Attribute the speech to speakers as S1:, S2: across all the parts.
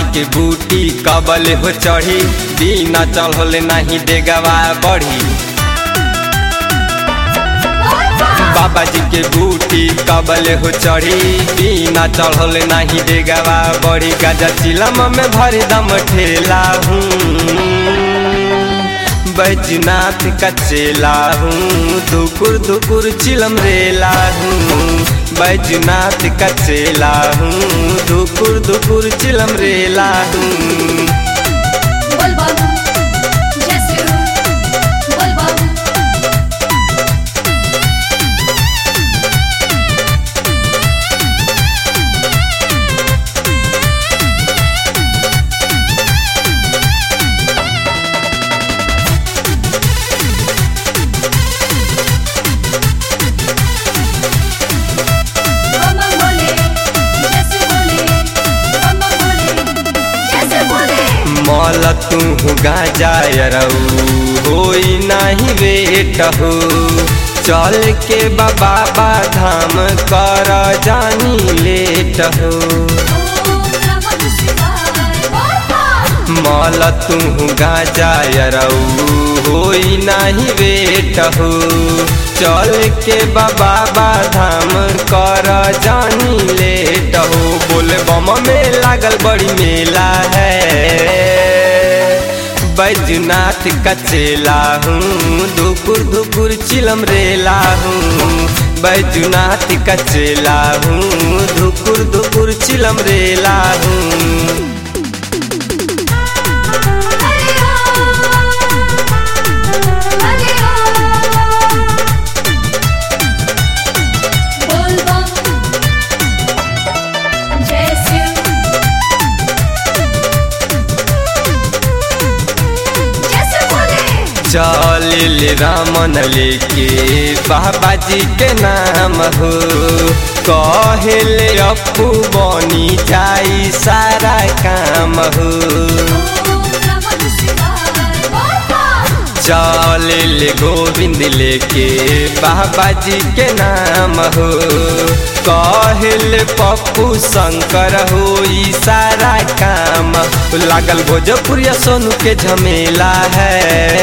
S1: के बूटी कबल हो चढ़ी बिना चढ़ल नहीं देगवा बढ़ी बाबा जी के बूटी कबल हो चढ़ी बिना चढ़ल नहीं देगवा बढ़ी गजा चिलम में भर दम ठेला हूँ बैजनाथ का चेला हूँ धुकुर धुकुर चिलम रेला हूँ बैजनाथ का चेला हूँ धुकुर धुकुर चिलम रेला हूँ
S2: बोल बाबू जैसे बोल बाबू बम बोले जैसे बोले बम बोले जैसे बोले
S1: मौल तू गाजा यरऊ होई नहीं बेट हो चल के बाबा धाम कर जानी लेट हो
S2: ओम नमः शिवाय बोल बाबू
S1: मौल तू गाजा यरऊ होई नहीं बेट हो चल के बाबा धाम कर जानी लेट हो बोले बम में लागल बड़ी मेला है बैजनाथ का चेला हूँ धुकुर धुकुर चिलम रेला हूँ बैजनाथ का चेला हूँ धुकुर धुकुर चिलम रेला हूँ
S2: हरे हरे बोल बम जय शिव जैसे बोले
S1: चल रामन लेके बाबा जी के नाम हो कहले अपू बनी जाई सारा काम हो
S2: ओम नमः शिवाय बोल बाबू
S1: चल गोविंद लेके बाबा जी के नाम हो कहल पप्पू शंकर हो ई सारा काम लागल भोजपुरिया सोनू के झमेला है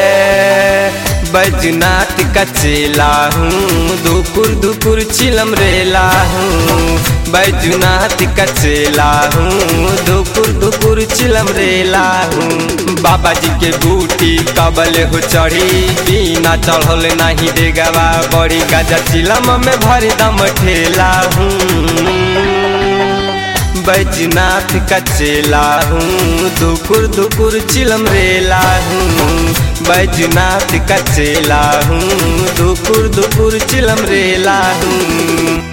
S1: बैजनाथ का चेला हूँ धुकुर धुकुर चिलम रेला हूँ बैजनाथ का चेला हूँ धुकुर धुकुर चिलम रेला हूँ बाबा जी के बूटी कबल हो चढ़ी बिना चढ़ल नहीं देगवा बड़ी गजा चिलम में भर दम ठेला हूँ बैजनाथ का चेला हूँ धुकुर धुकुर चिलम रेला हूँ बैजनाथ का चेला हूँ धुकुर धुकुर चिलम रेला हूँ